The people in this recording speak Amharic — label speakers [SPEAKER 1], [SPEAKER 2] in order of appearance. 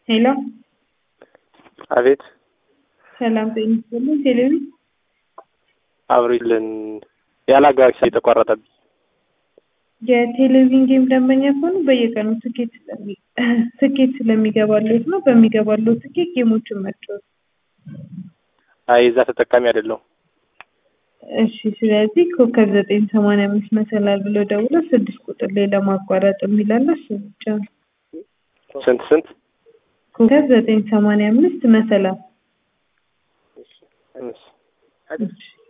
[SPEAKER 1] ሄሎ
[SPEAKER 2] አቤት
[SPEAKER 1] ሰላም ጤና ይስጥልኝ። ቴሌቪ
[SPEAKER 2] አብሪልን ያላጋሽ የተቋረጠብኝ
[SPEAKER 1] የቴሌቪዥን ጌም ደንበኛ ከሆኑ በየቀኑ ትኬት ስለሚ ትኬት ስለሚገባለት ነው። በሚገባለው ትኬት ጌሞችን መጫወት።
[SPEAKER 2] አይ እዛ ተጠቃሚ አይደለሁም።
[SPEAKER 1] እሺ ስለዚህ ኮከብ ዘጠኝ ሰማንያ አምስት መሰላል ብሎ ደውሎ ስድስት ቁጥር ላይ ለማቋረጥ የሚላለ እሱ ብቻ ነው።
[SPEAKER 2] ስንት ስንት
[SPEAKER 1] ኮከብ ዘጠኝ ሰማንያ አምስት መሰላል
[SPEAKER 2] እሺ።
[SPEAKER 1] እሺ